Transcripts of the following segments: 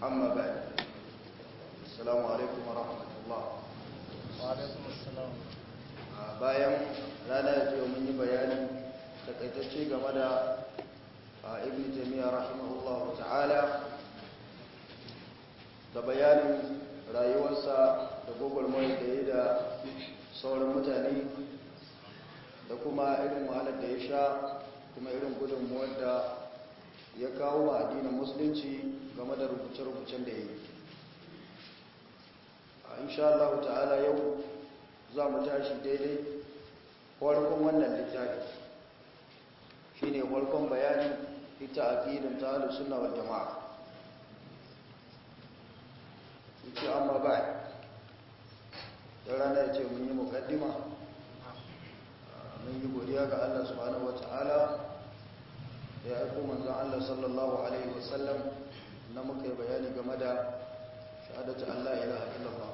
أما بعد السلام عليكم ورحمة الله وعليكم السلام bayan rana ya ce mun yi bayani takaitacce game da ibn jami'a rahimahullahu ta'ala da bayanin rayuwarsa da gwagwarmai da ya da sauran mutane da kuma irin wahalar da ya sha kuma irin gudunmuwar da ya kawo wa addinin musulunci game da rubuce-rubucen da ya yi a insha Allah ta'ala yau za mu tashi daidai farkon wannan littafi shi ne farkon bayanin ita aƙidin ta halin suna wal jama'a ce amma ba da rana ya ce mun yi mukaddima mun yi godiya ga Allah subhanahu wa ta'ala da ya aiko manzan Allah sallallahu Alaihi wasallam na muka yi bayani game da shahadatu Allah ilaha illallah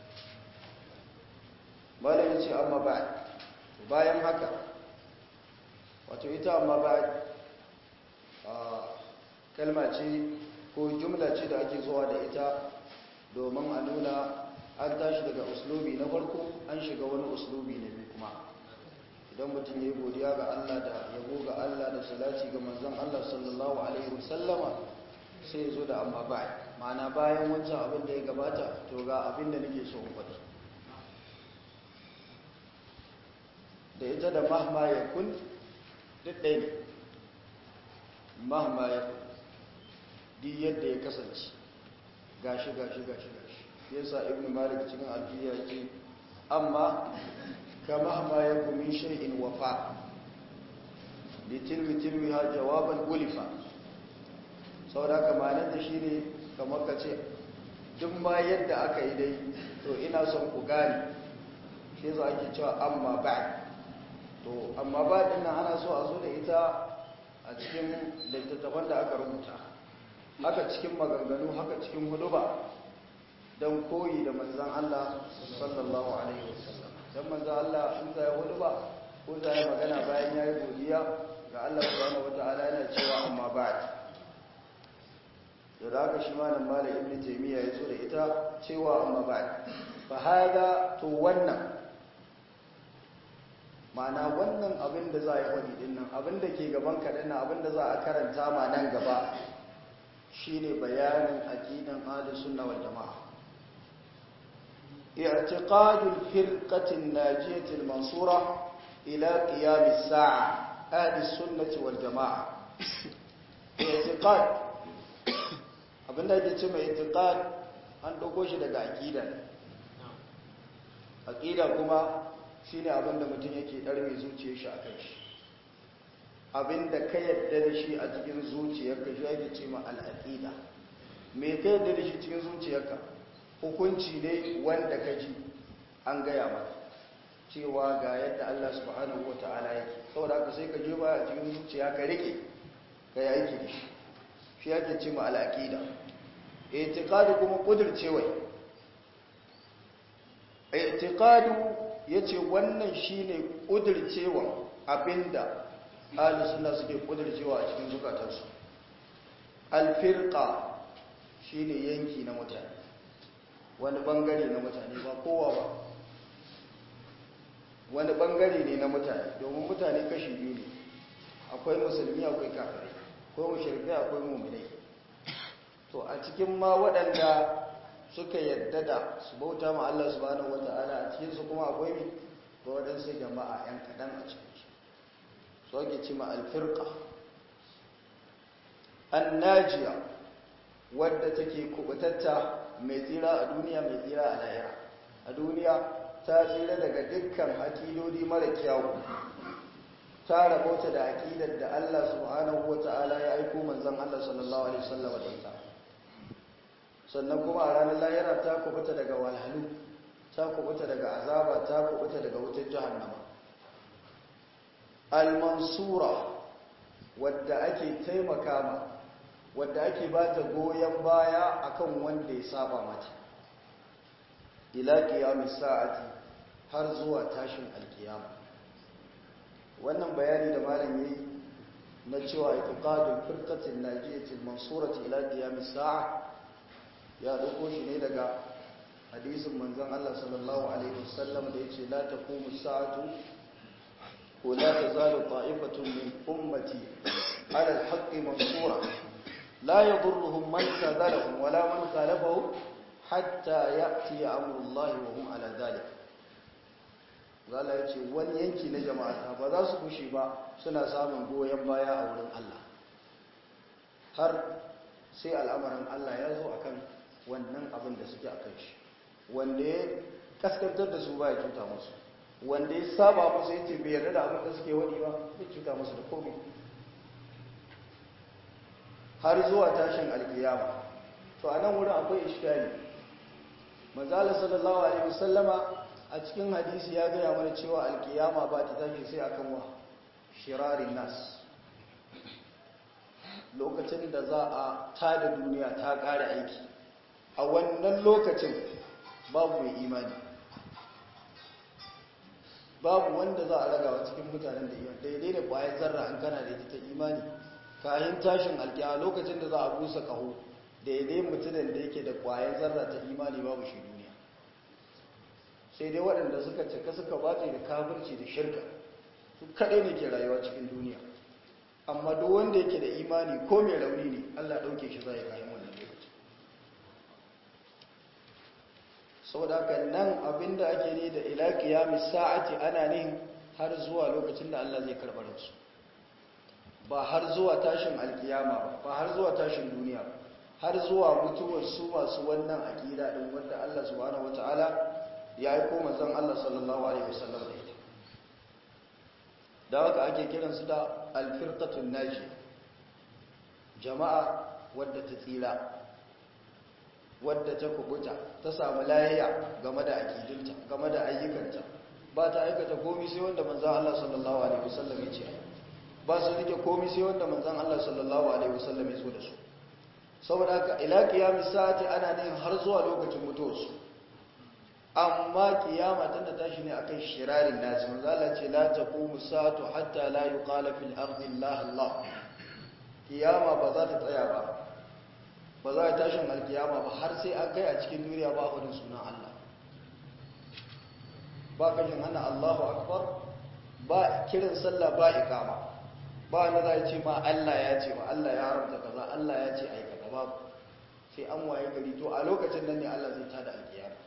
malam ya ce amma ba bayan haka wato ita amma ba kalma ce ko jumla ce da ake zuwa da ita domin a nuna an tashi daga uslubi na farko an shiga wani uslubi na biyu kuma idan mutum ya yi godiya ga Allah da yabo ga Allah da salati ga manzon Allah sallallahu alaihi wasallama sai ya zo da amma ba ma'ana bayan wancan abin da ya gabata to ga abin da nake so in faɗi da ita da mahma ya kun duk ɗaya ne mahma ya kun di yadda ya kasance gashi gashi gashi gashi yasa ibn malik cikin alfiya ce amma ka mahma ya kun min shay'in wafa li tilwi tilwi ha jawaban gulifa saboda kamanin da shi ne kamar ka ce duk ma yadda aka yi dai to ina son ku gane shi za ake cewa amma ba to amma ba din nan ana so a zo da ita a cikin littattafan da aka rubuta haka cikin maganganu haka cikin huduba don koyi da manzan Allah sallallahu alaihi wasallam don manzan Allah in zai huduba ko zai magana bayan yayi godiya ga Allah subhanahu wataala yana cewa amma ba da da haka shi malam malam ibnu taymiya ya zo da ita cewa amma ba fa hada to wannan ma'ana wannan abin da za a yi wani dinnan abin da ke gaban kaɗan na abin da za a karanta ma nan gaba shi ne bayanin aƙidan sunna wal jama'a i'tiqadul firqatin najiyatil mansura ila qiyamis sa'a ahli sunnati wal jama'a i'tiqad abin da ake ce mai i'tiqad an dauko shi daga aqida aqida kuma shi ne abinda mutum yake ɗarme zuciyar shi a kan shi abinda ka yadda da shi a cikin zuciyarka shi ake ce ma al'aƙida me ka yadda da shi cikin zuciyarka hukunci ne wanda ka ji an gaya maka cewa ga yadda Allah subhanahu wa ta'ala yake saboda ka sai ka je ba a cikin zuciya ka rike ka yi aiki da shi shi ake ce ma al'aƙida itiqadu kuma kudircewa itiqadu ya ce wannan shi ne ƙudircewa abinda suna suke ƙudircewa a cikin zukatarsu alfirka shi ne yanki na mutane wani bangare na mutane ba kowa ba wani bangare ne na mutane domin mutane kashi biyu ne akwai musulmi akwai kafirai akwai mashirkai akwai mummunai to a cikin ma waɗanda suka yadda da su bauta ma Allah subhanahu wata'ala a cikin su kuma akwai ne ga waɗansu jama'a ‘yan kaɗan a cikin su so ake ce ma alfirka annajiya wadda take kubutatta mai tsira a duniya mai tsira a lahira a duniya ta tsira daga dukkan akidodi mara kyawu ta rabauta da akidar da Allah subhanahu wata'ala ya aiko manzon Allah sallallahu alaihi wasallam da ita sannan kuma a ranar lahira ta kubuta daga walhalu ta kubuta daga azaba ta kubuta daga wutar jahannama al-mansura wadda ake taimaka ma wadda ake ba ta goyon baya akan wanda ya saba mata ila qiyamis sa'ati har zuwa tashin alkiyama wannan bayani da malam yayi na cewa itiqadul firqatin najiyatil mansurati ila qiyamis sa'a ya dauko shi ne daga hadisin manzon Allah sallallahu alaihi wasallam da yace la taqumu sa'atu wa la tazalu ta'ifatun min ummati ala al-haqqi mansura la yadurruhum man khadalahum wala man khalafahum hatta ya'ti amrullahi wa hum ala dhalik zala yace wani yanki na jama'a ba za su kushe ba suna samun goyen baya a wurin Allah har sai al'amarin Allah ya zo akan wannan abin da suke akan shi wanda ya kaskantar da su ba ya cuta musu wanda ya saba musu ya ce bai yarda da abin da suke wani ba ya cuta musu da komai har zuwa tashin alkiyama to a nan wurin akwai iskali manzala sallallahu alaihi wasallama a cikin hadisi ya gaya mana cewa alkiyama ba ta tashi sai akan wa shirarin nas lokacin da za a tada duniya ta ƙara aiki a wannan lokacin babu mai imani babu wanda za a ragawa cikin mutanen da imani daidai da ƙwayar zarra an kana da ita ta imani kayan tashin alkiya lokacin da za a busa ƙaho daidai mutumin da yake da ƙwayar zarra ta imani babu shi duniya sai dai waɗanda suka cika suka bace da kafirci da shirka su kaɗai ne ke rayuwa cikin duniya amma duk wanda yake da imani ko mai rauni ne allah ɗauke shi za ya kayan wannan lokaci saboda haka nan abinda ake ne da ila qiyamis sa'ati ana ne har zuwa lokacin da Allah zai karɓar su ba har zuwa tashin alkiyama ba ba har zuwa tashin duniya ba har zuwa mutuwar su masu wannan aqida din wanda Allah subhanahu wataala ya aiko manzon Allah sallallahu alaihi wasallam da ita da haka ake kiran su da alfirqatun naji jama'a wadda ta tsira wadda ta kubuta ta samu lahiya game da akidunta game da ayyukanta ba ta aikata komai sai wanda manzon Allah sallallahu alaihi wasallam ya ce ba su rike komai sai wanda manzon Allah sallallahu alaihi wasallam ya so da su saboda haka ila qiyamis sa'ati ana ne har zuwa lokacin mutuwarsu amma kiyama tana tashi ne akan shirarin nasi manzo Allah ce la taqumu sa'atu hatta la yuqala fil ardi Allah Allah kiyama ba za ta tsaya ba ba za ta tashin alkiyama ba har sai an kai a cikin duniya ba hudun sunan Allah ba kashin hana Allahu akbar ba kiran sallah ba ikama ba na za ce ma Allah ya ce ma Allah ya haramta kaza Allah ya ce ai kaza ba sai an waye gari to a lokacin nan ne Allah zai tada alkiyama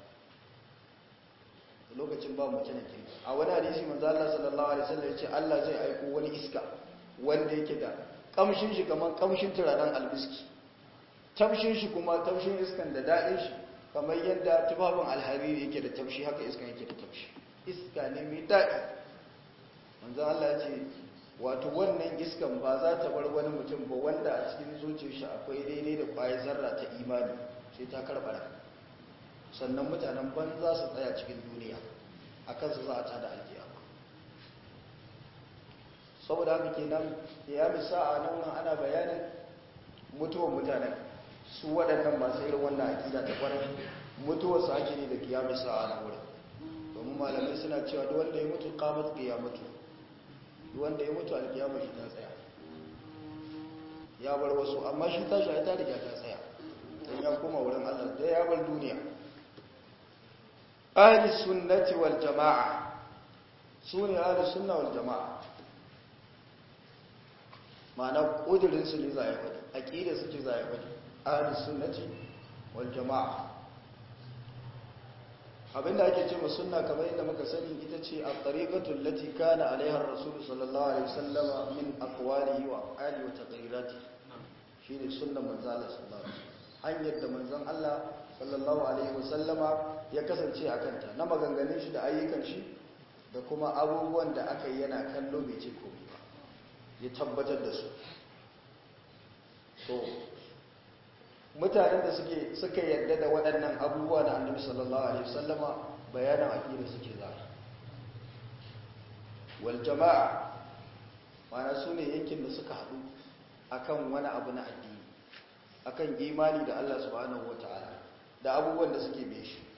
lokacin ba mace na kirki a wani hadisi manzo Allah sallallahu alaihi wasallam yace Allah zai aiko wani iska wanda yake da kamshin shi kaman kamshin turaren albiski tamshin shi kuma tamshin iskan da dadin shi kamar yadda tufafin alhariri yake da taushi haka iskan yake da taushi iska ne mai dadi manzo Allah yace wato wannan iskan ba za ta bar wani mutum ba wanda a cikin zuciyar shi akwai daidai da kwayar zarra ta imani sai ta karbara sannan mutanen ban za su tsaya cikin duniya a kansu za a tada alkiyama saboda haka kenan ya misa a nan wurin ana bayanin mutuwan mutanen su waɗannan masu irin wannan akida ta kwarai mutuwar su ake ne da kiyamu sa'a na wurin domin malamai suna cewa duk wanda ya mutu qamat qiyamatu duk wanda ya mutu alkiyama shi ta tsaya ya bar wasu amma shi tashi ai ta riga ta tsaya dan ya koma wurin Allah da ya bar duniya ahli sunnati wal jama'a sune ahli sunna wal jama'a ma'ana kudirin su ne zai faɗi aqida su ce zai faɗi ahli sunnati wal jama'a abinda ake ce mu sunna kamar yadda muka sani ita ce a tariqatu allati kana alaiha ar-rasul sallallahu alaihi wasallama min aqwalihi wa af'alihi wa taqrirati shine sunnan manzo Allah sallallahu alaihi wasallam hanyar da manzon Allah sallallahu alaihi wasallama ya kasance a kanta na maganganun shi da ayyukan shi da kuma abubuwan da aka yi yana kallo bai ce komai ba ya tabbatar da su so mutanen da suke suka yarda da waɗannan abubuwa da annabi sallallahu alaihi wasallama bayanan aqida suke za wal jama'a mana su ne yankin da suka haɗu akan wani abu na addini akan imani da Allah subhanahu wataala da abubuwan da suke bai shi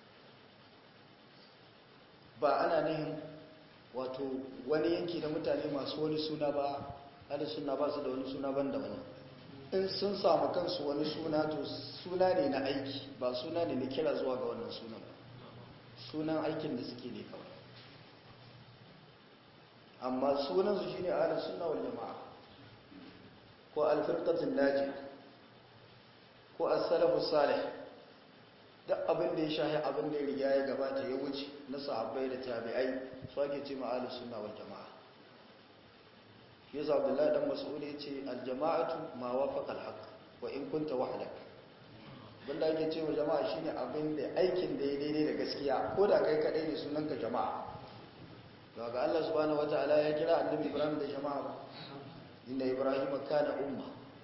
ba ana nihin wato wani yanki na mutane masu wani suna ba hada suna ba su da wani suna ban da wani in sun samu kansu wani suna to suna ne na aiki ba suna ne na kira zuwa ga wannan sunan ba sunan aikin da suke ne kawai amma sunansu shi ne ahalin suna wal jama'a ko alfirkatun naji ko asalafu salih duk abin da ya shahi abin da ya riga ya gabata ya wuce na sahabbai da tabi'ai su ake ce ma'ahalin suna wal jama'a yasa abdullahi dan mas'ud ya ce aljama'atu ma wafaqa alhaq wa in kunta wahdak banda ake ce wa jama'a shine abin da aikin da ya daidai da gaskiya ko da kai kadai ne sunanka jama'a to ga Allah subhanahu wataala ya kira annabi Ibrahim da jama'a ba inna ibrahim kana umma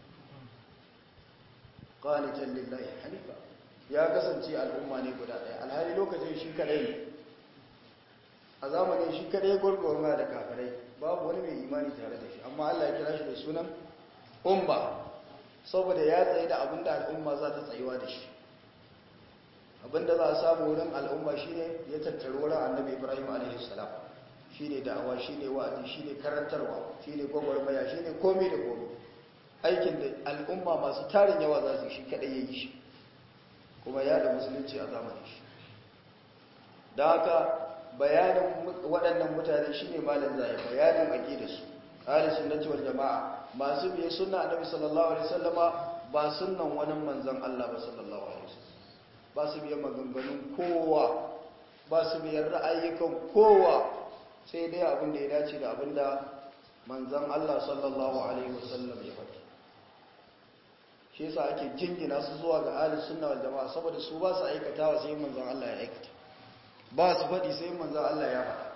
qanitan lillahi hanifa ya kasance al'umma ne guda daya alhali lokacin shi kadai ne a zamanin shi kadai gurgurma da kafirai babu wani mai imani tare da shi amma Allah ya kira shi da sunan umma saboda ya tsaye da abinda al'umma za ta tsayuwa da shi abinda za a samu wurin al'umma shine ya tattaru wurin annabi ibrahim a.s. shine da'awa shine wa'azi shine karantarwa shine gwagwarmaya shine komai da komai aikin da al'umma masu tarin yawa za su shi kadai ya yi shi kuma ya da musulunci a zamanin shi da haka bayanin waɗannan mutane shi ne malin zai bayanin aƙidarsu ahli sunnati wal jama'a masu biye sunna annabi sallallahu alaihi wasallama ba sunnan wani manzon Allah ba sallallahu alaihi wasallam ba su biye maganganun kowa ba su biye ra'ayikan kowa sai dai abin da ya dace da abin da manzon Allah sallallahu alaihi wasallam ya faɗi shi yasa ake jingina su zuwa ga ahli sunna wal jama'a saboda su ba su aikatawa sai manzon Allah ya aikata ba su faɗi sai manzan Allah ya faɗa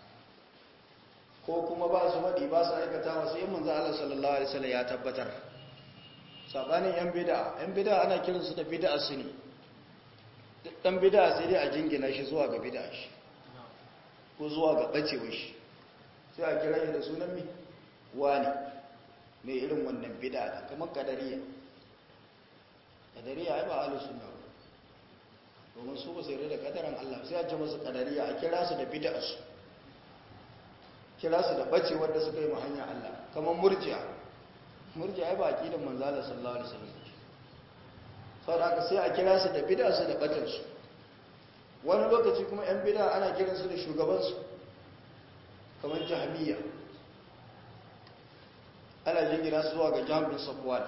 ko kuma ba su faɗi ba su aikata sai manzan Allah sallallahu Alaihi wasallam ya tabbatar saɓanin yan bida yan bida ana kiransu da bida su ne ɗan bida sai dai a jingina shi zuwa ga bida shi ko zuwa ga ɓacewa shi sai a kira shi da sunan mi wani mai irin wannan bida kamar kadariya kadariya ai ba ahlus sunna ba domin su ba su yarda da kadaran Allah sai a ce masu kadariya a kira su da bid'arsu kira su da bace wanda suka yi hanya Allah kamar murji'a murji'a ai ba aqidan manzo Allah sallallahu alaihi wasallam saboda haka sai a kira su da bid'arsu da batar su wani lokaci kuma yan bid'a ana kiran su da shugaban su kamar jahmiya ana jingina su zuwa ga jami'in safwan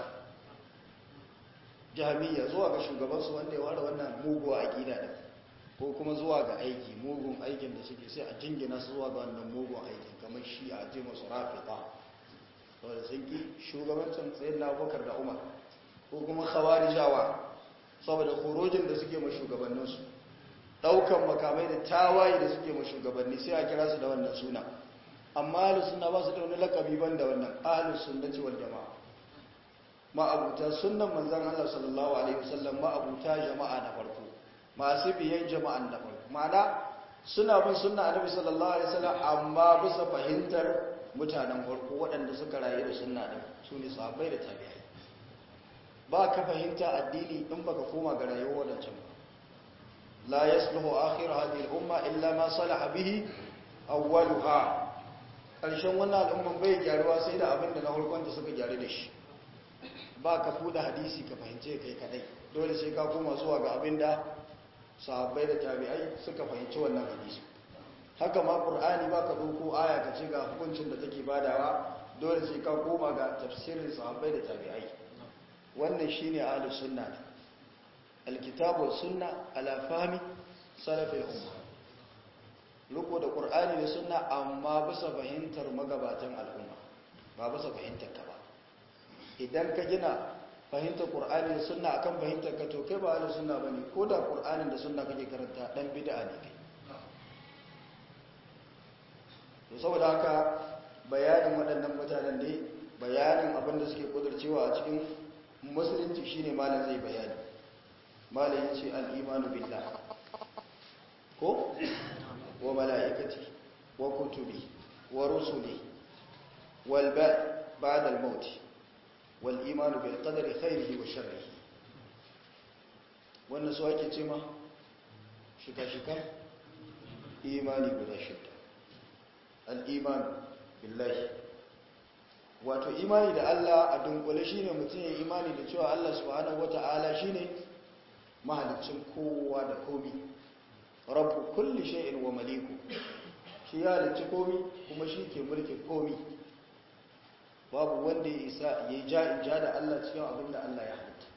jami'a zuwa ga shugabansu wanda ya ware wannan muguwa a gida da ko kuma zuwa ga aiki mugun aikin da suke sai a jingina su zuwa ga wannan mugun aikin kamar shi a ce masu rafita saboda sun ki shugabancin tsayin na abokar da umar ko kuma khawarijawa saboda horojin da suke ma shugabanninsu daukan makamai da tawaye da suke ma shugabanni sai a kira su da wannan suna amma ahlus sunna ba su da wani lakabi ban da wannan ahlus sunnati wal jama'a ma'abuta sunnan manzan Allah sallallahu Alaihi wasallam ma'abuta jama'a na farko masu biyan jama'an na farko ma'ana suna bin sunna annabi sallallahu Alaihi wasallam amma bisa fahimtar mutanen farko waɗanda suka rayu da sunna ɗin su ne sahabbai da tabi'ai ba ka fahimta addini in baka koma ga rayuwar wadancan ba la yasluhu akhir hadhihi al-umma illa ma salaha bihi awwaluha karshen wannan al'umman bai gyaruwa sai da abin da na farkon da suka gyaru da shi ba ka fuda hadisi ka fahimce kai kadai dole sai ka koma zuwa ga abinda sahabbai da tabi'ai suka fahimci wannan hadisi haka ma qur'ani ba ka dauko aya ka ce ga hukuncin da take badawa dole sai ka koma ga tafsirin sahabbai da tabi'ai wannan shine ahlus sunna alkitabu was sunna ala fahmi salafil umma riko da qur'ani da sunna amma bisa fahimtar magabatan al'umma ba bisa fahimtar ka ba idan ka gina fahimtar ƙur'ani da sunna akan fahimtar ka to kai ba da sunna bane ko da ƙur'anin da sunna kake karanta dan bid'a ne kai to saboda haka bayanin waɗannan mutanen ne bayanin abin da suke kudurcewa a cikin musulunci shine malam zai bayani malam yace al-imanu billah ko wa malaikati wa kutubi wa rusuli wal ba'da al-maut والإيمان بالقدر خيره وشره wannan su ake ce ma shika-shika imani guda shida al'iman billahi wato imani da Allah a dunkule shine mutum ya imani da cewa Allah subhanahu wata'ala shine mahalicin kowa da komi rabbu kulli shay'in wa maliku shi ya halicci komi kuma shi ke mulkin komi babu wanda ya isa ya ja in ja da Allah cikin abin da Allah ya halitta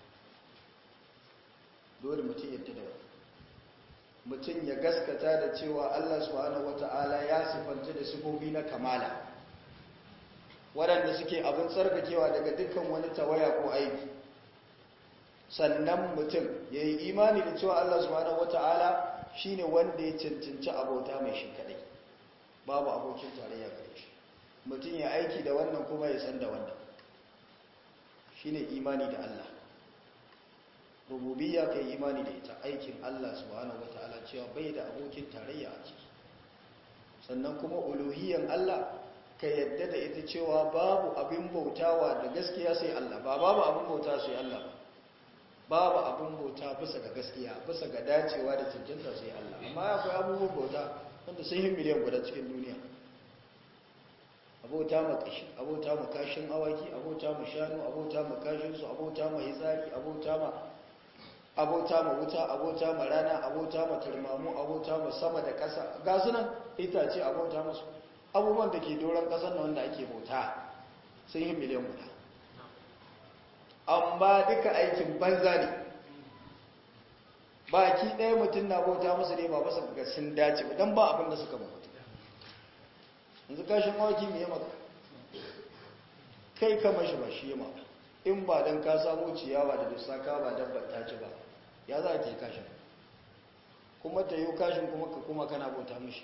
dole mutum yadda da wani mutum ya gaskata da cewa Allah subhanahu wata'ala ya sifanta da sifofi na kamala waɗanda suke abin tsarkakewa daga dukkan wani tawaya ko aiki sannan mutum ya yi imani da cewa Allah subhanahu wata'ala shine wanda ya cancanci abota mai shi kadai babu abokin tarayya gare shi mutum ya aiki da wannan kuma ya san da wannan shine imani da Allah rububiyya kai imani da ita aikin Allah subhanahu wataala cewa bai da abokin tarayya a ciki sannan kuma uluhiyyan Allah ka yadda da ita cewa babu abin bautawa da gaskiya sai Allah ba babu abin bauta sai Allah ba babu abin bauta bisa ga gaskiya bisa ga dacewa da cancanta sai Allah amma akwai abubuwan bauta wanda sun yi miliyan guda cikin duniya abota ma kashi abota ma kashin awaki abota ma shanu abota ma kashin su abota ma hitsari abota ma abota ma wuta abota ma rana abota ma turmamu abota ma sama da ƙasa ga sunan itace abota masu abubuwan da ke doron ƙasar na wanda ake bauta sun yi miliyan guda amma duka aikin banza ne baki ɗaya mutum na bauta musu ne ba masa ga sun dace ba don ba abin da suka bauta yanzu kashin awaki mai yamma kai kama shi ba shi yamma in ba don ka samu ciyawa da dusa ka ba dabbar ta ci ba ya za ta yi kashin kuma ta yi kashin kuma ka kuma kana bauta mishi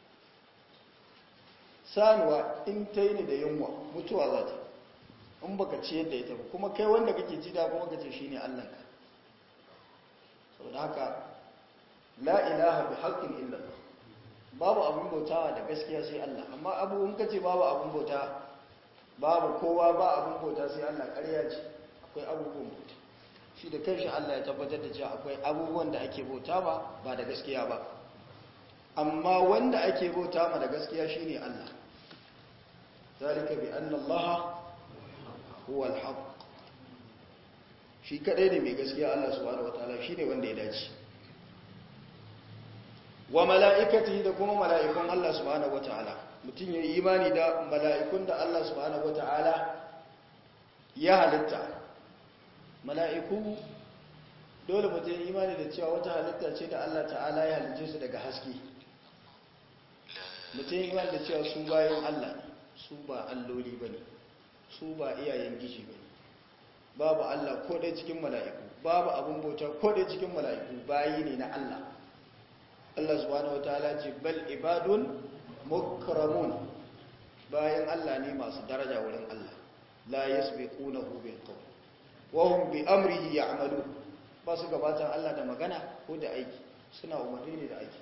sanuwa in ta yi ni da yunwa mutuwa za ta in baka ci yadda ita ba kuma kai wanda kake ci da kuma ka ce shi ne allanka sau da haka la ilaha bi haƙƙin illallah babu abin bautawa da gaskiya sai Allah amma abubuwan ka ce babu abin bauta babu kowa ba abin bauta sai Allah ƙarya ce akwai abubuwan bauta shi da kanshi Allah ya tabbatar da cewa akwai abubuwan da ake bauta ba ba da gaskiya ba amma wanda ake bauta ma da gaskiya shine Allah zalika bi anna Allah huwa al-haq shi kadai ne mai gaskiya Allah subhanahu wataala shine wanda ya dace wa mala'ikatihi da kuma mala'ikun Allah subhanahu wataala mutum ya yi imani da mala'ikun da Allah subhanahu wataala ya halitta mala'iku dole mutum ya imani da cewa wata halitta ce da Allah ta'ala ya halice su daga haske mutum ya imani da cewa su bayan Allah su ba alloli ba ne su ba iyayen gishi ba ne babu Allah ko dai cikin mala'iku babu abin bauta ko dai cikin mala'iku bayi ne na Allah Allah subhanahu wataala ce bal ibadun mukramun bayan Allah ne masu daraja wurin Allah la yasbiqunahu bil qawl wahum bi amrihi ya'malu ba su gabatar Allah da magana ko da aiki suna umarni ne da aiki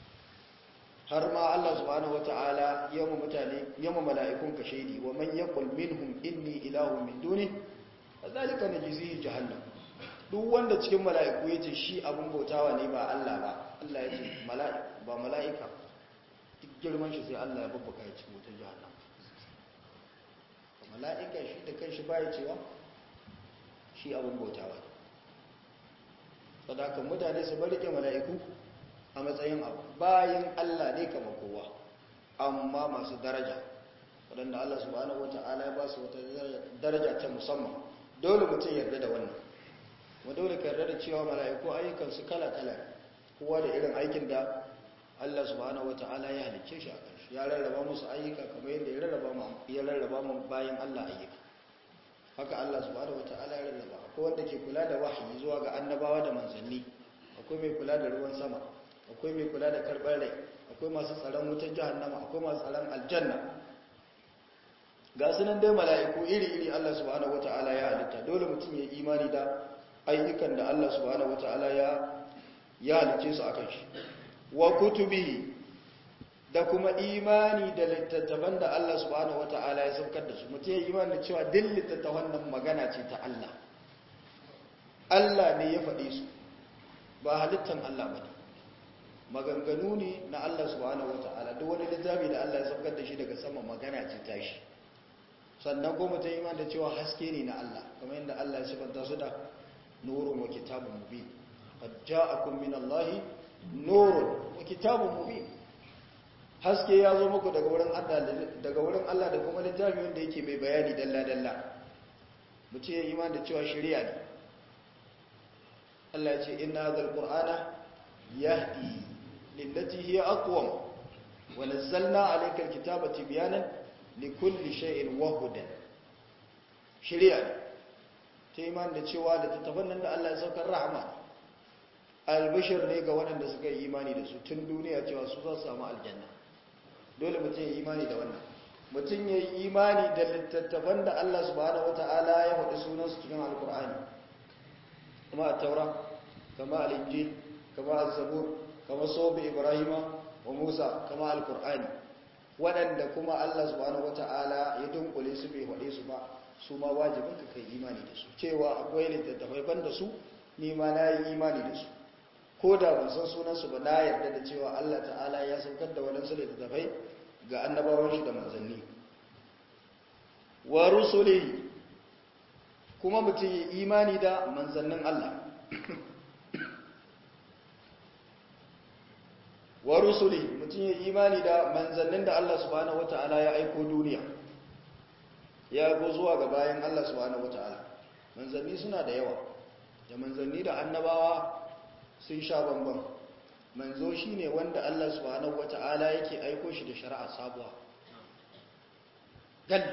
har ma Allah subhanahu wata'ala yamma mutane yamma mala'ikun ka shaidi wa man yaqul minhum inni ilahu min duni zalika najzihi jahannam duk wanda cikin mala'iku yace shi abun bautawa ne ba Allah ba Allah yace mala'ika ba mala'ika duk girman shi sai Allah ya babbaka ya cikin wutar jahannam mala'ika shi da kanshi baya cewa shi abin bautawa sadakan mutane su bari ke mala'iku a matsayin abu bayan Allah ne kama kowa amma masu daraja waɗanda Allah subhanahu wata'ala ya ba su wata daraja ta musamman dole mutum yarda da wannan kuma dole ka yarda da cewa mala'iku ayyukansu kala-kala kowa da irin aikin da Allah subhanahu wata'ala ya halicce shi a ƙarshe ya rarraba musu ayyuka kamar yadda ya rarraba mu bayan Allah ayyuka haka Allah subhanahu wata'ala ya rarraba akwai wanda ke kula da wahayi zuwa ga annabawa da manzanni akwai mai kula da ruwan sama akwai mai kula da karɓar rai akwai masu tsaron wutar jahannama akwai masu tsaron aljanna ga sunan dai mala'iku iri-iri Allah subhanahu wata'ala ya halitta dole mutum ya imani da ayyukan da Allah subhanahu wata'ala ya ya halicce su akan shi wa kutubihi da kuma imani da littattafan da Allah subhanahu wata'ala ya saukar da su mutum ya imani da cewa duk littattafan nan magana ce ta Allah Allah ne ya faɗe su ba halittan Allah ba ne maganganu ne na Allah subhanahu wata'ala duk wani littafi da Allah ya saukar da shi daga sama magana ce ta shi sannan ko mutum iman da cewa haske ne na Allah kamar yadda Allah ya sifanta su da nurun wa kitabun mubin qad ja'akum min Allah nurun wa kitabun mubin haske ya zo muku daga wurin Allah daga wurin Allah da kuma littafi wanda yake mai bayani dalla dalla mutum ya iman da cewa shari'a ne Allah ya ce inna hadhal qur'ana yahdi lillati hiya aqwam wa nazzalna alayka alkitaba tibyanan likulli shay'in wa hudan shari'a ne ta iman da cewa da tattafan nan da Allah ya saukar rahama albishir ne ga waɗanda suka yi imani da su tun duniya cewa su za su samu aljanna dole mutum ya yi imani da wannan mutum ya yi imani da littattafan da Allah subhanahu wata'ala ya faɗi sunansu cikin alkur'ani kuma a taura kama al'injil kama al-zabur kama sobe ibrahima wa musa kama alkur'ani waɗanda kuma Allah subhanahu wata'ala ya dunkule su bai faɗe su ba su ma wajibin ka kai imani da su cewa akwai littattafai ban da su ni ma na yi imani da su ko da ban san sunansu ba na yarda da cewa Allah ta'ala ya saukar da waɗansu littattafai ga annabawan shi da manzanni wa rusuli kuma mutum yi imani da manzannin Allah wa rusuli mutum yi imani da manzannin da Allah subhanahu wata'ala ya aiko duniya ya go zuwa ga bayan Allah subhanahu wata'ala manzanni suna da yawa da manzanni da annabawa sun sha bambam manzo shine wanda Allah subhanahu wata'ala yake aiko shi da shari'a sabuwa gal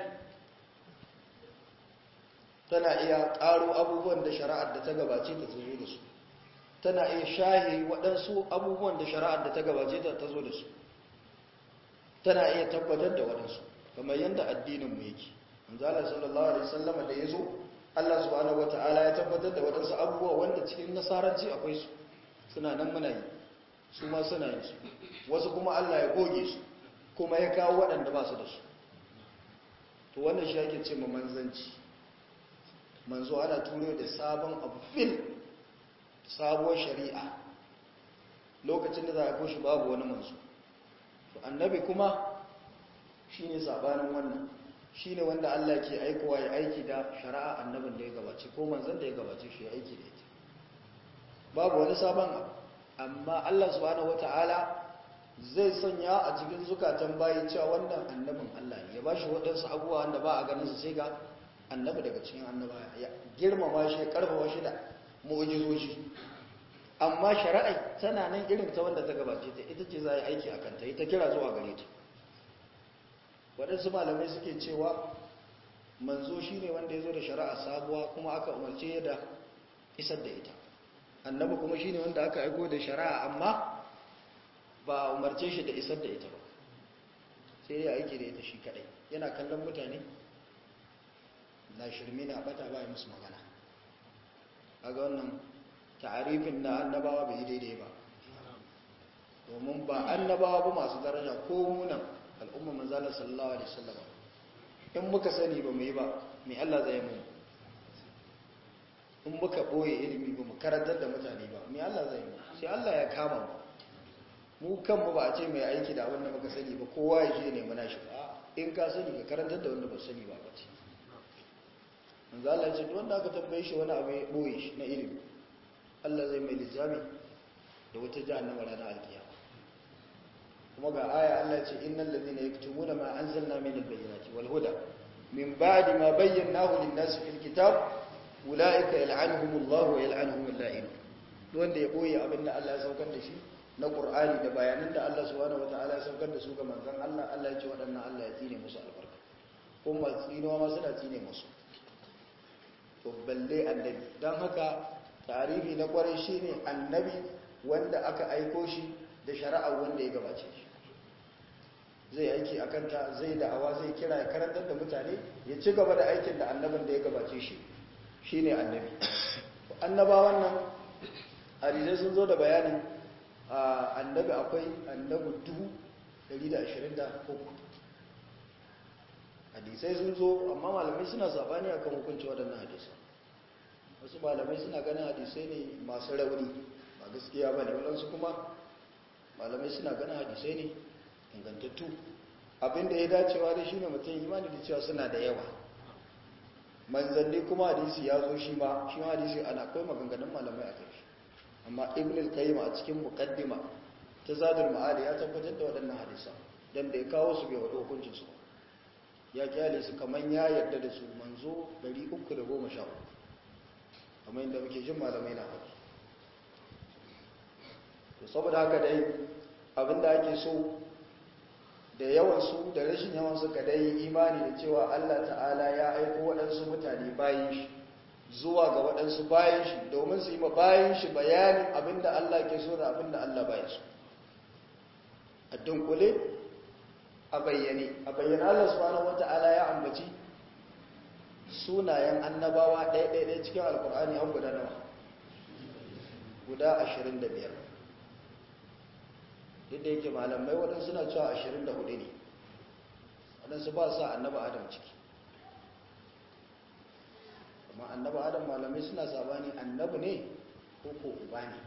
tana iya ƙaro abubuwan da shari'ar da ta gabace ta zo da su tana iya shahi waɗansu abubuwan da shari'ar da ta gabace ta zo da su tana iya tabbatar da waɗansu kamar yadda addininmu yake manzala sallallahu alaihi wasallama da ya zo Allah subhanahu wata'ala ya tabbatar da waɗansu abubuwa wanda cikin nasaranci akwai su suna nan muna yi su ma suna yin su wasu kuma Allah ya goge su kuma ya kawo waɗanda ba su da su to wannan shi ake ce ma manzanci manzo ana turo da sabon abu fil sabuwar shari'a lokacin da za a koshi babu wani manzo to annabi kuma shine sabanin wannan shine wanda Allah ke aikowa ya aiki da shari'a annabin da ya gabace ko manzon da ya gabace shi ya aiki da ita babu wani sabon abu amma Allah subhanahu wata'ala zai sanya a cikin zukatan bayi cewa wannan annabin Allah ne ya ba shi waɗansu abubuwa wanda ba a ganin su sai ga annabi daga cikin annaba ya girmama shi ya karfafa shi da mu'jizoji amma shari'a tana nan irin ta wanda ta gabace ta ita ce za a yi aiki a kanta ita kira zuwa gare ta waɗansu malamai suke cewa manzo shi ne wanda ya zo da shari'a sabuwa kuma aka umarce da isar da ita annabi kuma shi ne wanda aka aiko da shari'a amma ba a umarce shi da isar da ita ba sai ya aiki da ita shi kadai yana kallon mutane na shirme na bata ba ya musu magana a ga wannan ta'arifin na annabawa bai daidai ba domin ba annabawa ba masu daraja ko munan al'umma manzala sallallahu alaihi wasallam in muka sani ba mu yi ba mai Allah zai mu in muka boye ilimi ba mu karantar da mutane ba mai Allah zai mu sai Allah ya kama mu mu kanmu ba a ce mai aiki da abin da muka sani ba kowa ya je ne muna shi ba in ka sani ka karantar da wanda ba sani ba ba ce manzo Allah ce wanda aka tambaye shi wani abu ya boye shi na ilimi Allah zai mai lijami da wata jahannama ranar alkiyama kuma ga aya Allah ce innal ladina yaktumuna ma anzalna min albayyinati wal huda min ba'di ma bayyanahu lin-nasi fil kitab ulaika yal'anuhumullahu wa yal'anuhumul la'in wanda ya boye abinda Allah ya saukar da shi na Qur'ani da bayanan da Allah subhanahu wataala ya saukar da su ga manzon Allah Allah ya ce waɗannan Allah ya tsine musu albarka kuma tsinewa ma suna tsine musu to balle annabi don haka tarihi na kwarai shi ne annabi wanda aka aiko shi da shari'a wanda ya gabace shi zai aiki a kanta zai da'awa zai kira ya karantar da mutane ya ci gaba da aikin da annabin da ya gabace shi shi ne annabi annabawan nan hadisai sun zo da bayanin annabi akwai annabi dubu 123 hadisai sun zo amma malamai suna sabani akan hukunci waɗannan hadisai wasu malamai suna ganin hadisai ne masu rauni ba gaskiya ba ne waɗansu kuma malamai suna ganin hadisai ne ingantattu abinda ya dacewa da shi ne mutum imani da cewa suna da yawa manzanni kuma hadisi ya zo shi ma shi ma hadisi ana akwai maganganun malamai a kai amma ibn al-qayyim a cikin muqaddima ta zadul ma'ad ya tabbatar da waɗannan hadisa dan da ya kawo su bai wado hukuncin su ya kyale su kaman ya yarda da su manzo 313 kamar inda muke jin malamai na faɗi to saboda haka dai abinda ake so da yawansu da rashin yawansu ka dai imani da cewa Allah ta'ala ya aiko waɗansu mutane bayan shi zuwa ga waɗansu bayan shi domin su yi ma bayan shi bayanin abinda Allah ke so da abinda Allah bayan su a dunkule a bayyane a bayyane Allah subhanahu wata'ala ya ambaci sunayen annabawa ɗaya-ɗaya cikin alkur'ani an guda nawa guda ashirin da biyar duk da yake malamai waɗansu suna cewa ashirin da hudu ne waɗansu ba sa annaba adam ciki amma annaba adam malamai suna sabani annabi ne ko ko uba ne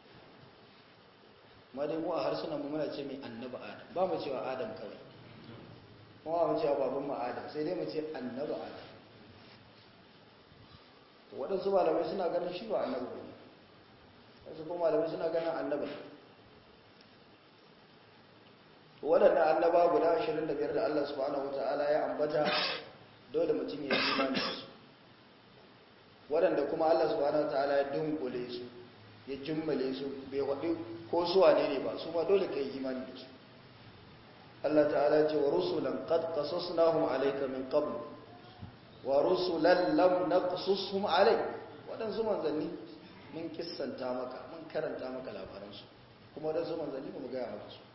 ma dai mu a harsunan mu muna ce mai annaba adam ba mu cewa adam kawai kuma mu cewa baban mu adam sai dai mu ce annaba adam waɗansu malamai suna ganin shi ba annabi ba wasu kuma malamai suna ganin annabi waɗanda annaba guda 25 da Allah subhanahu wata'ala ya ambata dole mutum ya yi imani da su waɗanda kuma Allah subhanahu wata'ala ya dunkule su ya jimmale su bai waɗi ko suwa ne ne ba su ma dole ka yi imani da su Allah ta'ala ce wa rusulan qad qasasnahum alayka min qabl wa rusulan lam naqsushum alayk waɗansu manzanni mun kissanta maka mun karanta maka labaransu kuma waɗansu manzanni ba mu gaya maka su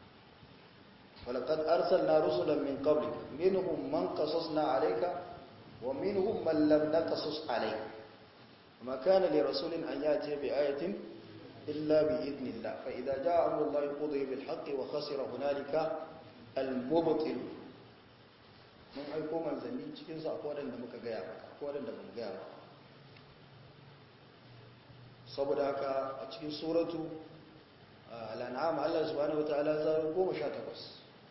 ولقد أرسلنا رسلا من قبلك منهم من قصصنا عليك ومنهم من لم نقصص عليك وما كان لرسول أن يأتي بآية إلا بإذن الله فإذا جاء أمر الله قضي بالحق وخسر هنالك المبطل mun aiko manzanni cikinsu akwai waɗanda muka gaya maka akwai waɗanda ba mu gaya ba saboda haka a cikin suratu al'an'am Allah subhanahu wa ta'ala zaro goma sha takwas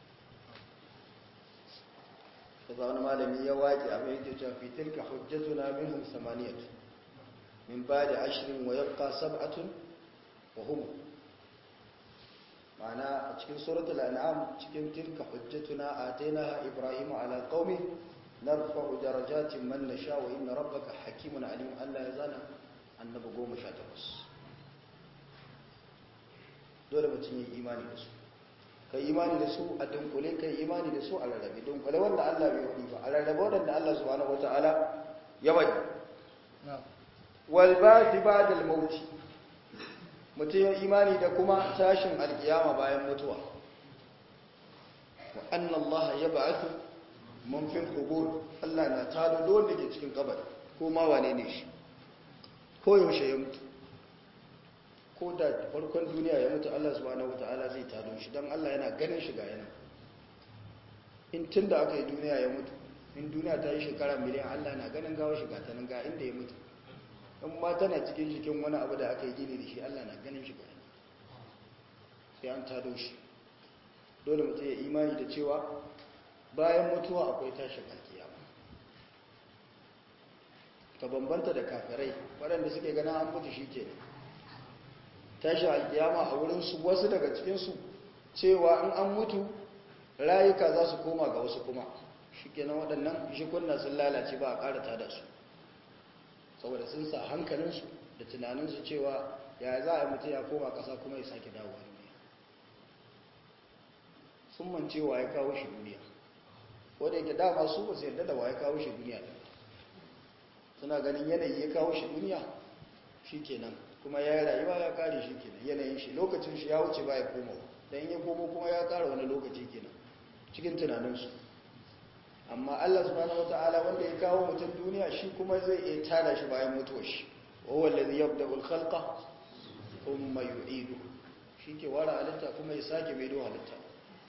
kaza wani malami ya waƙi abin yake cewa fi tilka hujjatuna minhum samaniyatu min ba'di ashrin wa yabqa sab'atun wa hum ma'ana a cikin suratul an'am cikin tilka hujjatuna atainaha ibrahima ala qaumi narfa'u darajatin man nasha wa inna rabbaka hakimun alim Allah ya zana annabi 18 dole mutum yi imani da su kai imani da su a dunkule kai imani da su a rarrabe dunkule wanda Allah bai wadi ba a rarrabe wanda Allah subhanahu wataala ya wadi wal ba'thi ba'da al maut mutum ya imani da kuma tashin alkiyama bayan mutuwa wa anna Allah yab'athu man fil qubur Allah na tado dole ke cikin kabari ko ma wane ne shi ko yaushe ya mutu ko da farkon duniya ya mutu Allah subhanahu wata'ala zai tado shi don Allah yana ganin shiga yana in tun da aka yi duniya ya mutu in duniya ta yi shekara miliyan Allah na ganin gawa shiga ta nan ga inda ya mutu in ma tana cikin jikin wani abu da aka yi gini da shi Allah na ganin shiga yana sai an tado shi dole mutum ya imani da cewa bayan mutuwa akwai tashin alkiyama ka bambanta da kafirai waɗanda suke gana an mutu shi ke tashin alkiyama a wurinsu wasu daga cikinsu cewa in an mutu rayuka za su koma ga wasu kuma shi kenan waɗannan shikunna sun lalace ba a ƙarata da su saboda sun sa hankalinsu da tunaninsu cewa ya za a mutu ya koma ƙasa kuma ya sake dawowa duniya sun mance wa ya kawo shi duniya wadda yake dama su ba su yarda da wa ya kawo shi duniya suna ganin yanayi ya kawo shi duniya shi kenan kuma ya yi rayuwa ya kare shi kenan yanayin shi lokacin shi ya wuce ba ya koma don ya komo kuma ya kara wani lokaci kenan cikin tunaninsu amma Allah subhanahu wata'ala wanda ya kawo mutum duniya shi kuma zai iya tada shi bayan mutuwar shi wawan lalzi yabda ulkhalqa kuma yu'idu shi ke wara halitta kuma ya sake maido halitta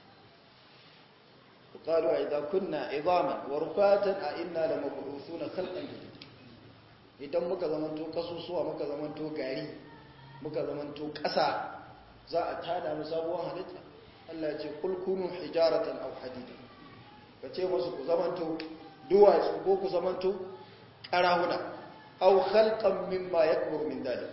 وقالوا إذا كنا عظاما ورفاتا أئنا لمبعوثون خلقا جديدا idan muka zamanto kasusuwa muka zamanto gari muka zamanto ƙasa za a tada mu sabuwar halitta Allah ya ce kul kunu hijaratan aw hadida ka ce musu ku zamanto duwatsu ko ku zamanto karahuna aw khalqan mimma yakbur min dalik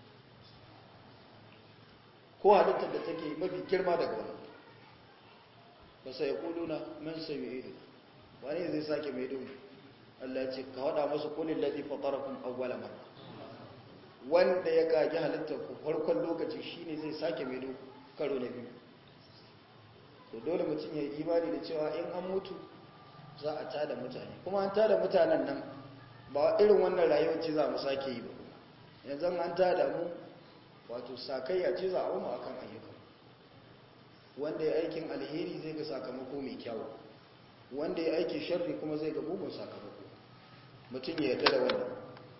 ko halittar da take mafi girma daga wannan ba sai kuluna man sayidu wani zai sake mai dumu Allah ya ce ka hada masu kulil ladhi fatarakum awwala marra wanda ya kage halittar ku farkon lokaci shine zai sake mai dumu karo na biyu to dole mutum ya yi imani da cewa in an mutu za a tada mutane kuma an tada mutanen nan ba irin wannan rayuwar ce za mu sake yi ba yanzu an tada mu wato sakayya ce za a wuma akan ayyukan wanda ya aikin alheri zai ga sakamako mai kyau wanda ya aiki sharri kuma zai ga bugun sakamako mutum ya yarda da wannan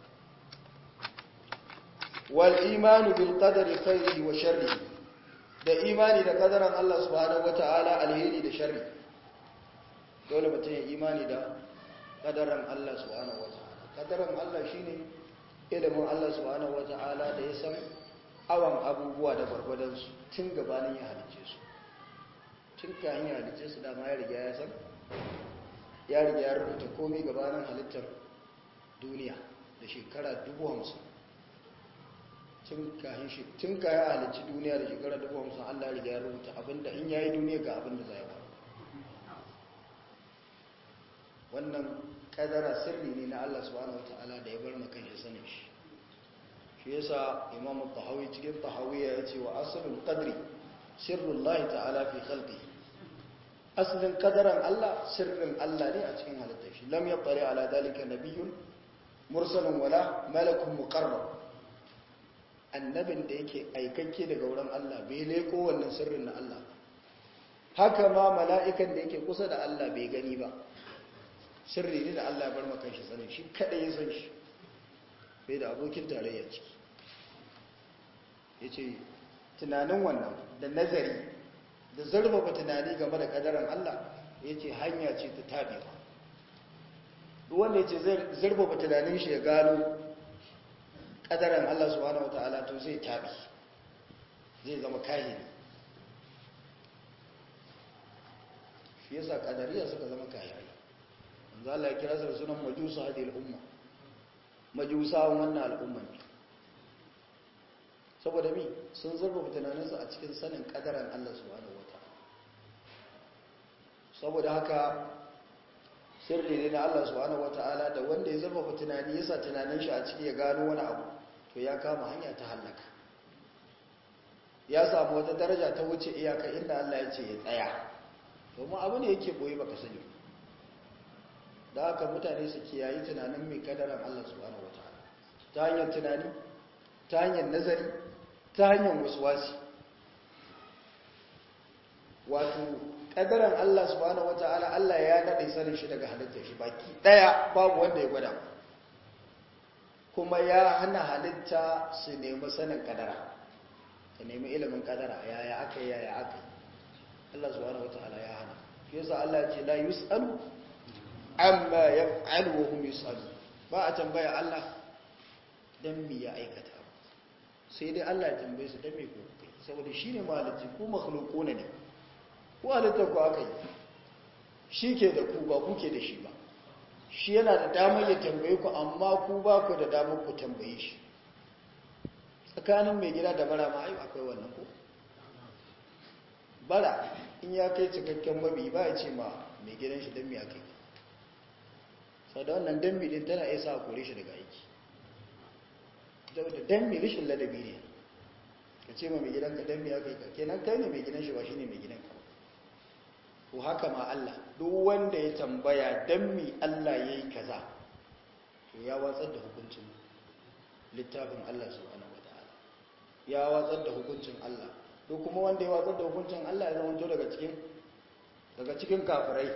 wal imanu bil qadari khairihi wa sharrihi da imani da kadaran Allah subhanahu wata'ala alheri da sharri dole mutum ya imani da kadaran Allah subhanahu wata'ala kadaran Allah shine ilimin Allah subhanahu wata'ala da ya san awan abubuwa da gwargwadon su tun gabanin ya halice su tun kayan ya halice su dama ya riga ya san ya riga ya rubuta komai gabanin halittar duniya da shekara dubu hamsin tun kayan halicci duniya da shekara dubu hamsin allah riga ya rubuta abinda in yayi duniya ga abinda zai faru wannan kadara sirri ne na allah subhanahu ta'ala da ya bar makan shi sanin shi shi yasa imamu tahawi cikin tahawiya ya ce wa asalin qadri sirrullahi ta'ala fi khalqi asalin kadaran allah sirrin allah ne a cikin halittar shi lam yaqri ala dalika nabiyyun mursalun wala malakun muqarrab annabin da yake aikakke daga wurin Allah bai leko wannan sirrin na Allah haka ma mala'ikan da yake kusa da Allah bai gani ba sirri ne da Allah ya bar maka shi sanin shi kada ya san shi bai da abokin tarayya ciki yace tunanin wannan da nazari da zarfafa tunani game da kadaran Allah yace hanya ce ta tabewa duk wanda yace zarfafa tunanin shi ya gano kadaran Allah subhanahu wata'ala to zai tabi zai zama kahiri shi yasa kadariya suka zama kahiri manzo Allah ya kira su da sunan majusa hadhihi al-umma majusawan wannan al'umman ne saboda mi sun zurfa tunaninsu a cikin sanin kadaran Allah subhanahu wata'ala saboda haka sirri ne na Allah subhanahu wata'ala da wanda ya zurfa tunani yasa tunanin shi a ciki ya gano wani abu to ya kama hanya ta hallaka ya samu wata daraja ta wuce iyaka inda Allah ya ce ya tsaya domin abu ne yake boye baka sani da haka mutane su kiyayi tunanin mai kadaran Allah subhanahu wataala ta hanyar tunani ta hanyar nazari ta hanyar waswasi wato kadaran Allah subhanahu wataala Allah ya nade sanin shi daga halittar shi baki daya babu wanda ya gwada kuma ya hana halitta su nemi sanin kadara ka nemi ilimin kadara yaya aka yaya aka Allah subhanahu wataala ya hana shi yasa Allah ce la yusalu amma yaf'alu wa hum yusalu ba a tambaya Allah dan me ya aikata sai dai Allah ya tambaye su dan me ku kai saboda shine maliki ku makhluquna ne ku halitta ku aka yi shi ke da ku ba ku ke da shi ba shi yana da damar ya tambaye ku amma ku ba ku da damar ku tambaye shi tsakanin mai gida da bara ma akwai wannan ko bara in ya kai cikakken mabi ba ya ce ma mai gidan shi don ya kai sau da wannan dambi din tana iya sa kore shi daga aiki da dambi rishin ladabi ne ka ce ma mai gidan ka dambi ya kai ka kenan kai ne mai gidan shi ba shi ne mai gidan ka ko haka ma Allah duk wanda ya tambaya dan mi Allah yayi kaza to ya watsar da hukuncin littafin Allah subhanahu wataala ya watsar da hukuncin Allah to kuma wanda ya watsar da hukuncin Allah ya zama to daga cikin daga cikin kafirai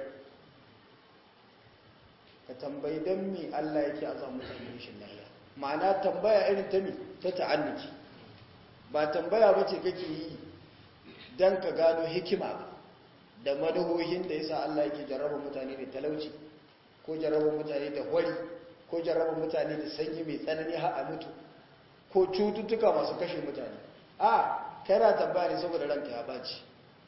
ka tambayi dan mi Allah yake a samu mutane shin lafiya ma'ana tambaya irin ta mi ta ta'annuki ba tambaya bace kake yi dan ka gano hikima ba da madahohin da yasa Allah yake jarraba mutane da talauci ko jarraba mutane da hori ko jarraba mutane da sanyi mai tsanani har a mutu ko cututtuka masu kashe mutane a kana tambaya ne saboda ranka ya baci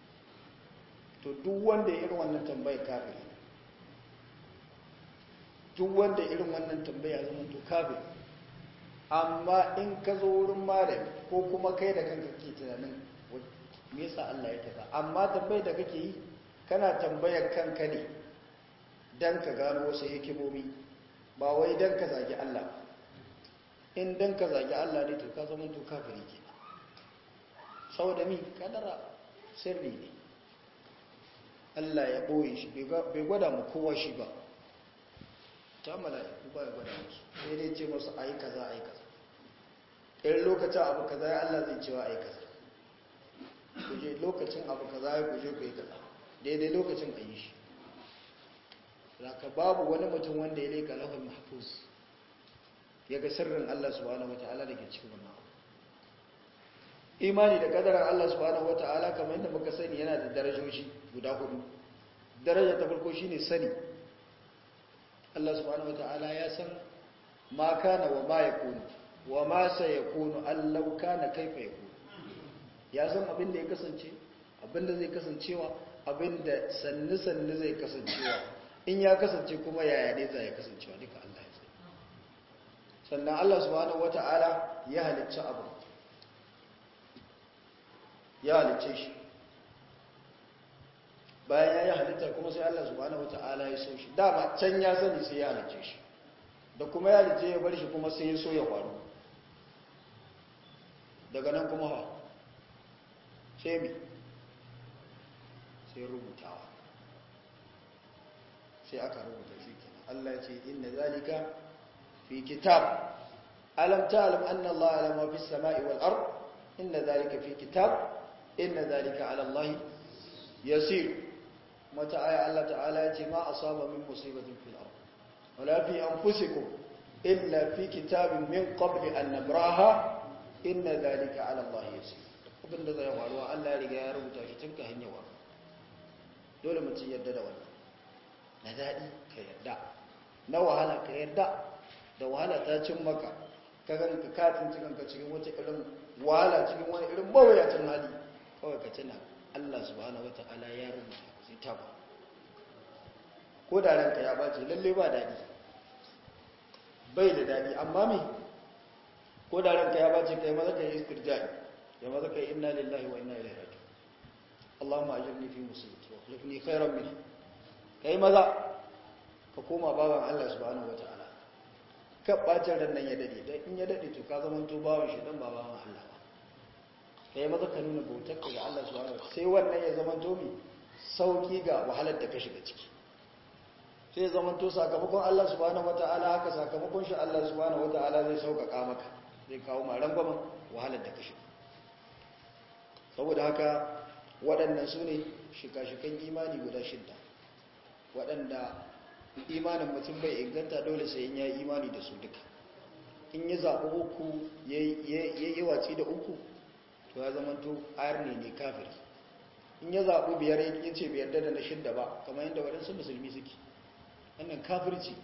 to duk wanda ya irin wannan tambayar kafiri duk wanda irin wannan tambaya zama to kafin amma in ka zo wurin malami ko kuma kai da kanka ke tunanin me yasa Allah ya kaza amma tambayar da kake yi kana tambayar kanka ne dan ka gano wasu hikimomi ba wai dan ka zagi Allah in dan ka zagi Allah ne to ka zama to kafiri ke saboda mi kadara sirri ne Allah ya boye shi bai gwada mu kowa shi ba ta mala'iku ba ya gwada musu sai dai ce masu ayi kaza ayi kaza irin lokacin abu kaza ya Allah zai cewa ayi kaza kuje lokacin abu kaza ya kuje ku yi kaza daidai lokacin a yi shi zaka babu wani mutum wanda ya leka lahul mahfuz ya ga sirrin Allah subhanahu wataala da ke cikin wannan imani da kadarar Allah subhanahu wataala kamar yadda muka sani yana da darajoji guda hudu daraja ta farko shine sani Allah subhanahu wataala ya san ma kana wa ma yakunu wa ma sayakunu allau kana kaifa yakunu ya san abin da ya kasance abin da zai kasancewa abin da sannu sannu zai kasancewa in ya kasance kuma yaya ne zai kasancewa duka Allah ya sani sannan Allah subhanahu wataala ya halicci abu ya halicce shi bayan ya yi halitta kuma sai Allah subhanahu wata'ala ya so shi dama can ya sani sai ya halicce shi da kuma ya halicce ya bar shi kuma sai ya so ya faru daga nan kuma ha sai mi sai rubutawa sai aka rubuta shi kenan Allah ya ce inna zalika fi kitab alam ta'lam anna Allah ala ma fi samai wal ard inna zalika fi kitab inna zalika ala Allah yasir mata aya Allah ta'ala ya ce ma asaba min musibatin fil ard wala fi anfusikum illa fi kitabin min qabli an nabraha inna zalika ala Allah yasir abinda zai faruwa Allah ya riga ya rubuta shi tun ka hanyawa dole mutum yarda da wannan na daɗi ka yarda na wahala ka yarda da wahala ta cin maka ka ganka katin cikin ka cikin wata irin wahala cikin wani irin mawuyacin hali kawai ka tuna Allah subhanahu wata'ala ya rubuta sai ta ba ko da ranka ya bace lalle ba daɗi bai da daɗi amma me ko da ranka ya bace kai maza kai istirja'i ya maza kai inna lillahi wa inna ilaihi raji'un Allahumma ajirni fi musibati wa akhlifni khairan minha kai maza ka koma baban Allah subhanahu wata'ala ka bacin ran nan ya dade dan in ya dade to ka zama to bawan shi dan ba bawan Allah ba kai maza ka nuna bautar ka ga Allah subhanahu wata'ala sai wannan ya zama to mi sauki ga wahalar da ka shiga ciki sai zama to sakamakon Allah subhanahu wata'ala haka sakamakon shi Allah subhanahu wata'ala zai sauƙaƙa maka zai kawo ma rangwamen wahalar da ka shiga saboda haka waɗannan su ne shika-shikan imani guda shidda waɗanda imanin mutum bai inganta dole sai in ya yi imani da su duka in ya zaɓi uku ya yi watsi da uku to ya zama to arne ne kafiri in ya zaɓi biyar ya ce biyar da na shidda ba kamar yadda waɗansu musulmi suke wannan kafirci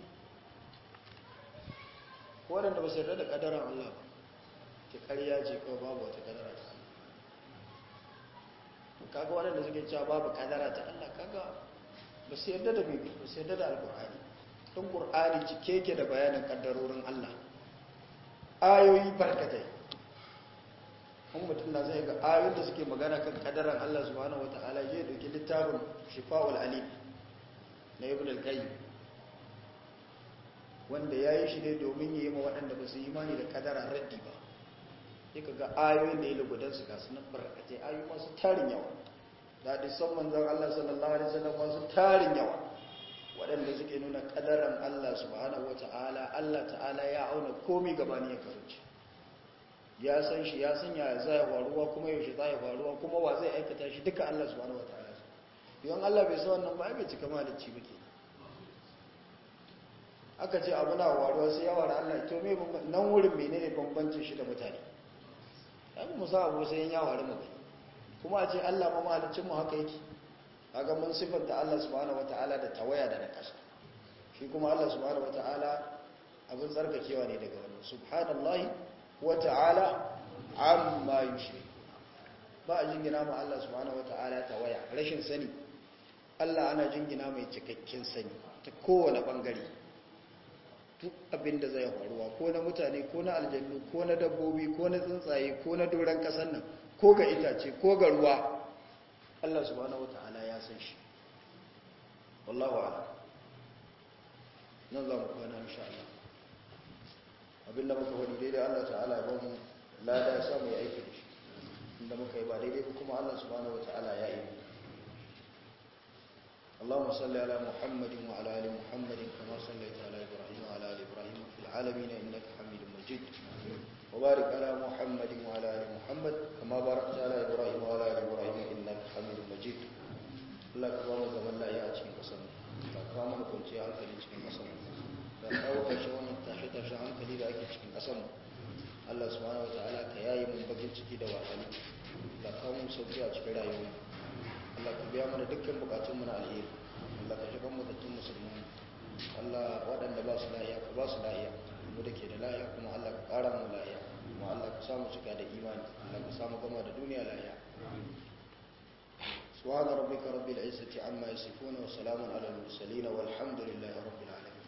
waɗanda ba su yarda da ƙadaran Allah ba ke ƙarya ce kawai babu wata ƙadara ta Allah kaga waɗanda suke cewa babu ƙadara ta Allah kaga ba su yarda da bibi ba su yarda da alƙur'ani don ƙur'ani cike ke da bayanin ƙaddarorin Allah ayoyi barkatai kuma mutum na zai ga ayoyin da suke magana kan ƙadaran Allah subhanahu wata'ala zai ɗauki littafin shifa'ul alim na ibn al-qayyim wanda ya yi shi ne domin yi ma waɗanda ba su yi imani da ƙadara raddi ba sai ka ga ayoyin da ya lugudan su gasu nan barkatai ayoyi masu tarin yawa da hadisan manzon Allah sallallahu alaihi wasallam masu tarin yawa waɗanda suke nuna ƙadaran Allah subhanahu wata'ala Allah ta'ala ya auna komai gabani ya karuci ya san shi ya san ya zai faruwa kuma yaushe zai faruwa kuma wa zai aikata shi duka Allah subhanahu wata'ala yawan Allah bai san wannan ba ai bai cika malicci ba ke aka ce abu na faruwa sai ya wara Allah to me nan wurin menene bambancin shi da mutane dan mu sa abu sai ya faru mu kuma a ce Allah ma mahalicin mu haka yake kaga mun sifanta Allah subhanahu wataala da tawaya da nakasa shi kuma Allah subhanahu wataala abin tsarkakewa ne daga wannan subhanallahi wataala amma yushrik ba a jingina ma Allah subhanahu wataala tawaya rashin sani Allah ana jingina mai cikakken sani ta kowane bangare duk abin da zai faruwa ko na mutane ko na aljannu ko na dabbobi ko na tsuntsaye ko na doron kasan nan ko ga itace ko ga ruwa Allah subhanahu wataala ya san shi wallahu a'lam nan za mu kwana insha Allah abinda muka wani daidai Allah ta'ala ya bamu lada ya samu ya aiki da shi inda muka yi ba daidai ba kuma Allah subhanahu wataala ya yi اللهم صل على محمد وعلى ال محمد كما صليت على ابراهيم وعلى ال ابراهيم في العالمين انك حميد مجيد وبارك على محمد وعلى ال محمد كما باركت على ابراهيم وعلى ال ابراهيم انك حميد مجيد Allah ka ba mu zaman lafiya a cikin kasar ka kawo mana kwanciyar hankali cikin kasar ka kawo ƙarshe wannan tashe-tashen hankali da ake cikin kasar Allah subhanahu wataala ka yayi mun bakin ciki da wasanni ka kawo mu sauki a cikin rayuwa Allah ka biya mana dukkan bukatunmu na alheri Allah ka shiga mu da tun musulmi Allah waɗanda ba su lahiya ka ba su lahiya mu da ke da lahiya kuma Allah ka ƙara mu lahiya kuma Allah ka samu cika da imani Allah ka samu gama da duniya lahiya سبحان ربك رب العزة عما يصفون وسلام على المرسلين والحمد لله رب العالمين